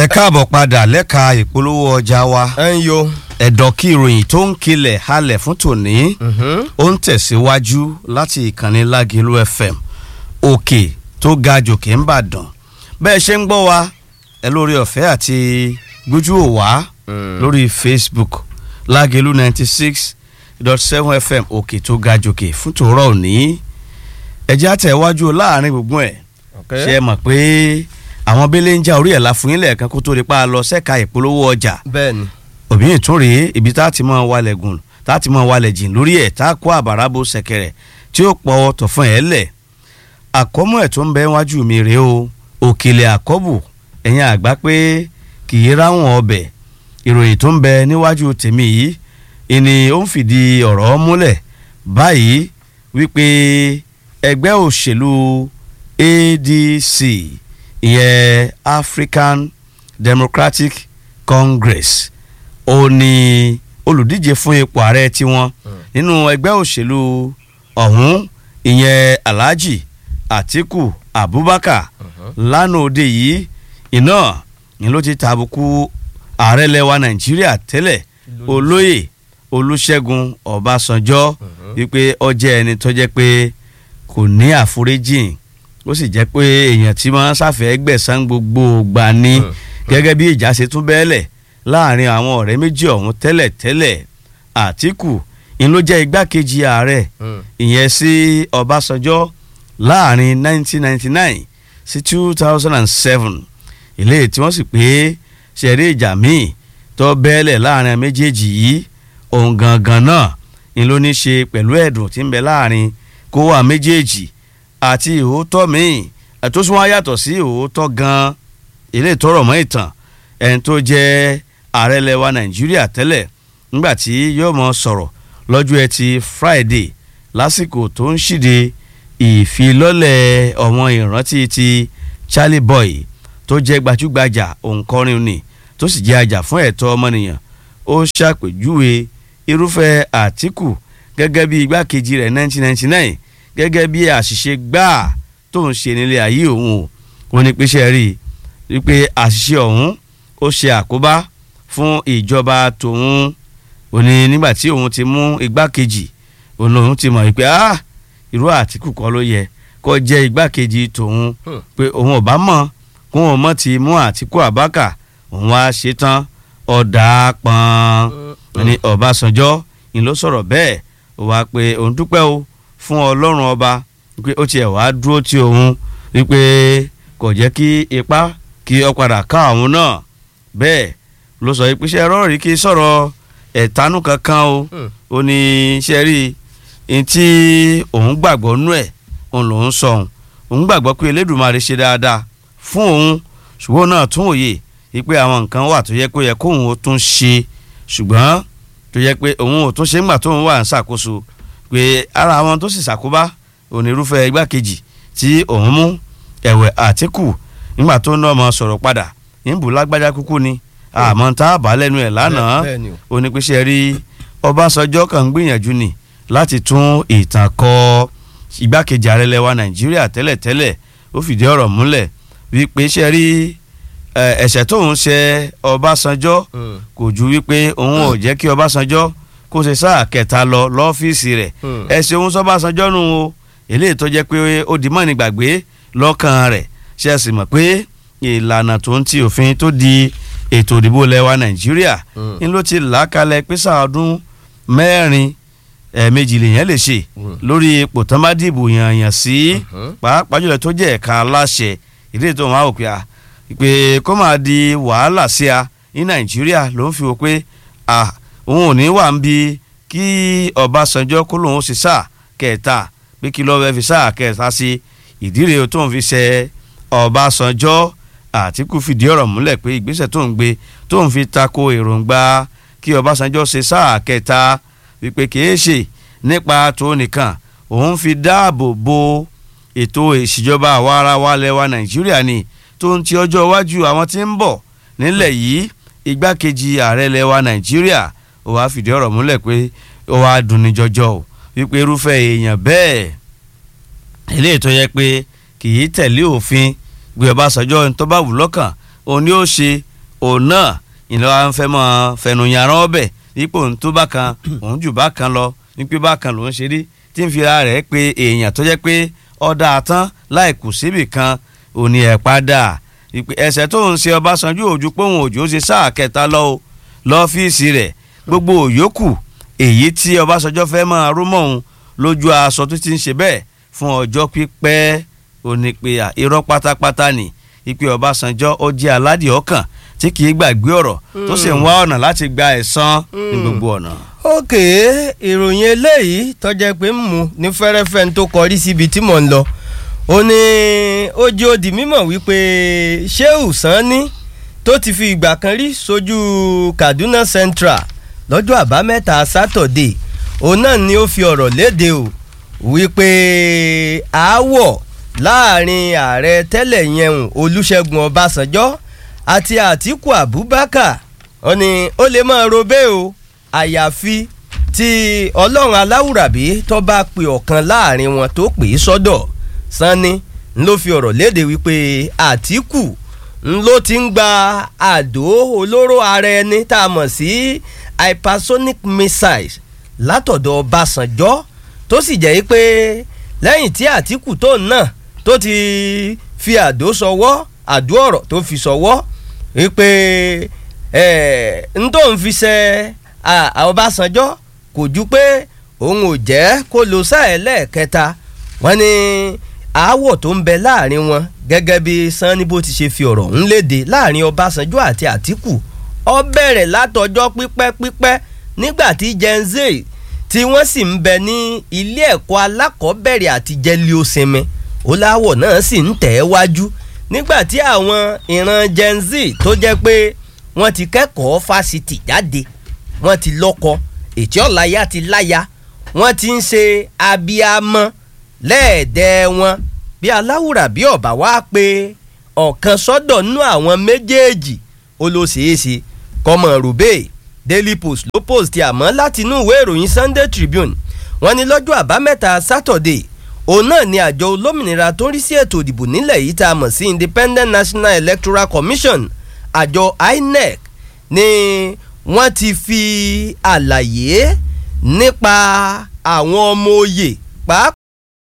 ẹ káàbọ̀ padà lẹ́ka ìpolówó ọjà wa ẹ ń yo. ẹ̀dọ̀ kí ìròyìn tó ń kilẹ̀ halẹ̀ fún tòní ó ń tẹ̀síwájú láti ìkànnì Lágìlú FM òkè tó ga jòkè ń bàdàn bẹ́ẹ̀ ṣe ń gbọ́ wa ẹ lórí ọ̀fẹ́ àti gbójú òwá lórí Facebook Lágìlú ninety six dot seven FM òkè tó ga jòkè fún tòórọ́ òní ẹ̀jẹ̀ àtẹ̀wájú láàrin gbogbo ẹ̀ ṣe é mọ̀ pé àwọn bẹ́lẹ̀ ń já orí ẹ̀ la fún yín lẹ́ẹ̀kan kó tó di pa lọ sẹ́ka ìpolówó ọjà bẹ́ẹ̀ni. òbí yìí tún rèé ibi tá a ti mọ wálẹ̀ gùn tá a ti mọ wálẹ̀ jìn lórí ẹ̀ tá a kó àbàrà bo ṣẹ̀kẹ̀rẹ̀ tí ó pọ̀ tọ̀fún ẹ̀ lẹ̀ àkọ́mọ́ ẹ̀ tó ń bẹ wájú mi rèé o òkèlè àkọ́bù ẹ̀yìn àgbá pé kì í ráwọn ọbẹ̀ ìròyìn tó ń bẹ níwájú tèmi yìí ìní ó ń fìdí ọ̀rọ̀ múlẹ̀ báyìí wípé ẹgbẹ́ òṣèlú ADC ìyẹn African Democratic Congress ó ní olùdíje fún ipò ààrẹ tiwọn nínú ẹgbẹ́ òṣèlú ọ̀hún ìyẹn Alhaji Atiku Abubakar lánàá òde yìí iná ni ló ti tàbùkù ààrẹ lẹwa Nàìjíríà tẹ́lẹ̀ olóyè Olúṣẹ́gun Ọbásanjọ́ wípé ó jẹ́ ẹni tó jẹ́ pé kò ní àforíjìn ó sì jẹ́ pé èèyàn tí wọ́n ṣàfẹ́ gbẹ̀san gbogbo gbà ní gẹ́gẹ́ bí ìjà ṣe tún bẹ́ẹ̀lẹ̀ láàrin àwọn ọ̀rẹ́ méjì ọ̀hún tẹ́lẹ̀ tẹ́lẹ̀ Àtíkù ń ló jẹ́ igbákejì ààrẹ ìyẹn sí Ọbásanjọ́ láàrin 1999 sí 2007 ilé tí wọ́n sì pé ṣẹ̀rí ìjà míì tó bẹ́ẹ̀lẹ̀ láàrin méjèèjì yìí ohun gangan náà ń ló ní ṣe pẹ̀lú ẹ̀dùn tí ń bẹ láàrin kó wà méjèèjì àti ìhòòtọ́ míì tó sún wá yàtọ̀ sí ìhòòtọ́ gan-an ilé ìtọ́rọ̀ mọ́ ìtàn ẹni tó jẹ́ ààrẹ lẹwa nàìjíríà tẹ́lẹ̀ nígbà tí yóò mọ sọ̀rọ̀ lọ́jọ́ ẹtì friday lásìkò tó ń ṣìde ìfilọ́lẹ̀ ọ̀wọ́n ìrántí ti charlie boy tó jẹ́ gbajúgbajà òǹkọrin ni tó sì jẹ́ ajá fún ẹ̀tọ́ ọmọnìyàn ó ṣàpèjúwe irúfẹ́ àtìkù gẹ́gẹ́ bí igbákejì rẹ̀ 1999 gẹ́gẹ́ bí àṣìṣe gbáà tó ń ṣe nílé ayé òun o wọn ní pé ṣe rí i pé àṣìṣe ọ̀hún ó ṣe àkóbá fún ìjọba tòun ò ní nígbà tí òun ti mú igbákejì òun lòun ti mọ̀ pé ah irú àtìkù kọ́ ló yẹ kó jẹ́ igbákejì tòun pé òun ò bá mọ̀ kó òun mọ̀ ti mú àtìkù àbákà òun wá ṣe tán ọ̀dà pọ́n ní ọ̀básànjọ́ ni ló sọ̀rọ̀ bẹ́ẹ̀ ó wá pé òun dúpẹ́ o fún ọlọ́run ọba pé ó tiẹ̀ wá dúró tí òun wípé kò jẹ́ kí ipá kí ọ padà ká àwọn náà bẹ́ẹ̀ ló sọ pé ṣe rọrí kí sọ̀rọ̀ ẹ̀tanú kankan o ó ní ṣe rí i tí òun gbàgbọ́ nú ẹ̀ òun lòún sọ òun òun gbàgbọ́ pé Elédùmarè ṣe dáadáa fún òun ṣùgbọ́n náà tún òye wípé àwọn nǹkan wà tó yẹ kó yẹ kóun ó tún ṣe ṣùgbọ́n tó yẹ pé òun ò tún ṣe ńgbà tóun wà ń ṣàkóso pé ara àwọn tó sì ṣàkóbá onírúfẹ́ igbákejì tí òun mú ẹ̀wẹ̀ Àtíkù nígbà tó ń ná ọmọ sọ̀rọ̀ padà níbù lágbájá kúkú ni àmọ́ tá a bá lẹ́nu ẹ̀ lánàá onípèsè rí Ọbásanjọ́ kan ń gbìyànjú ni láti tún ìtàn kọ igbákejì ààrẹ lẹwa Nàìjíríà tẹ́lẹ̀tẹ́lẹ̀ ó fìdí ọ̀rọ̀ múlẹ̀ wípé ṣe rí ẹ̀ṣẹ̀ tóun ṣe Ọbásanjọ́ kò ju wípé òun ò jẹ́ kí Ọbásanjọ́ kó ṣe sáà kẹta lọ lọ́fíìsì rẹ̀ ẹ ṣeun sọ́bàṣánjọ́ nù o eléyìí tó jẹ́ pé ó di mọ́ni gbàgbé lọ́kàn rẹ̀ ṣe é sì mọ̀ pé ìlànà tó ń ti òfin tó di ètò ìdìbò lẹ́wà nàìjíríà ń ló ti là á kalẹ̀ pé sáà ọdún mẹ́rin ẹ̀ẹ̀mejì lèèyàn lè ṣe lórí ipò tán bá dìbò yànyàn sí pàápàá jùlọ tó jẹ́ ẹ̀ka aláṣẹ ìdílé tó máa wò pé a pé kó máa di wàhálà sí a ní nàìjíríà ló ń fi wò pé a òun ò ní wà ń bi kí Ọbásanjọ́ kó lòun ṣe sáà kẹta pé kí lọ́ọ́ fi sáà kẹta sí ìdíre tó ń fi ṣe Ọbásanjọ́ Àtíkù fìdí ọ̀rọ̀ múlẹ̀ pé ìgbésẹ̀ tó ń gbé tó ń fi tako èròǹgbà kí Ọbásanjọ́ ṣe sáà kẹta wípé kìí ṣe nípa tó nìkan òun fi dáàbò bo ètò ìṣèjọba àwa ara wa lẹwa Nàìjíríà ni tó ń ti ọjọ́ iwájú àwọn tí ń bọ̀ nílẹ̀ yìí igbákejì ààrẹ lẹwa Nàìjíríà ó wàá fìdí ọ̀rọ̀ múlẹ̀ pé ó wàá dunni jọjọ o wípé irúfẹ́ èèyàn bẹ́ẹ̀ eléyìí tó yẹ pé kì í tẹ̀lé òfin gbé Ọbásanjọ́ tó bá wù lọ́kàn òun ni ó ṣe òun náà ìlú wa ń fẹ́ mọ́ fẹnuyàrán ọbẹ̀ ipò ń tó bákan òun jù bákan lọ wípé bákan lòún ṣe rí tí ń fi ara rẹ̀ pé èèyàn tó jẹ́ pé ọ̀dà àtán láì kù síbì kan òní ẹ̀ padà ẹsẹ̀ tó ń ṣe Ọbásanjú òjú póhùn òjò ṣe sáà kẹta lọ o lọ́fíìsì rẹ̀ gbogbo òyòkù èyí tí Ọbásanjọ́ fẹ́ máa rú mọ́ òun lójú aṣọ tó ti ń ṣe bẹ́ẹ̀ fún ọjọ́ pípẹ́ òní pé irọ́ pátápátá ni ìpè Ọbásanjọ́ ó jẹ́ aládìí ọkàn tí kì í gbàgbé ọ̀rọ̀ tó sì ń wá ọ̀nà láti gba ẹ̀san ní gbogbo ọ̀nà. òkè ìròyìn eléyìí tọ́jẹ́ pé ń mu ní fẹ́rẹ́fẹ́ tó kọrí síbi tí mò ń lọ ó ní ó jẹ́ ó di mímọ̀ wípé Shehu Sani tó ti fi ìgbà kan rí sójú Kaduna Central lọ́jọ́ àbámẹ́ta sátọ̀dé òun náà ni ó fi ọ̀rọ̀ léde o wípé aáwọ̀ láàrin ààrẹ tẹ́lẹ̀ yẹn Olúṣẹ́gun Ọbásanjọ́ àti Àtíkù Abubakar ó ní ó lè máa robé o àyàfi tí Ọlọ́run aláwùrábí tó bá pe ọ̀kan láàrin wọn tó pè é sọ́dọ̀ Sani ló fi ọ̀rọ̀ léde wípé Àtíkù ló ti ń gba àdó olóró ara ẹni tá a mọ̀ sí hypersonic missiles látọ̀dọ̀ Ọbásanjọ́ tó sì jẹ́ pé lẹ́yìn tí Àtíkù tó náà tó ti fi àdó sọwọ́ àdó ọ̀rọ̀ tó fi sọwọ́ wípé n tó ń fi ṣe Ọbásanjọ́ kò ju pé òun ò jẹ́ kó lo sáà lẹ́ẹ̀kẹta wọ́n ní aáwọ̀ tó ń bẹ láàrin wọn gẹ́gẹ́ bí Sanni bó ti ṣe fi ọ̀rọ̀ ń léde láàrin Ọbásanjọ́ àti Àtíkù ó bẹ̀rẹ̀ látọjọ́ pípẹ́ pípẹ́ nígbà tí Gen Z tí wọ́n sì ń bẹ ní ilé ẹ̀kọ́ alákọ̀ọ́bẹ̀rẹ̀ àti jẹ́líọ́sẹ̀mẹ́ ó láwọ̀ náà sì ń tẹ̀ ẹ́ wájú nígbà tí àwọn ìran Gen Z tó jẹ́ pé wọ́n ti kẹ́kọ̀ọ́ fásitì jáde wọ́n ti lọ́kọ ètí ọ̀láyà ti láya wọ́n ti ń ṣe abiyamọ lẹ́ẹ̀dẹ́ wọn bí aláwùrà bí ọ̀bà wá pé ọ̀kan sọ́dọ̀ nú àwọn méjèèjì ó ló ṣeé ṣe kọ́mọ rúbẹ́ Daily Post ló post àmọ́ láti inú ìwé ìròyìn Sunday Tribune wọ́n ní lọ́jọ́ àbámẹ́ta Saturday òun náà ni àjọ olómìnira tó ń rí sí ètò ìdìbò nílẹ̀ yìí tá a mọ̀ sí Independent National Electoral Commission àjọ INEC ni wọ́n ti fi àlàyé nípa àwọn ọmọ oyè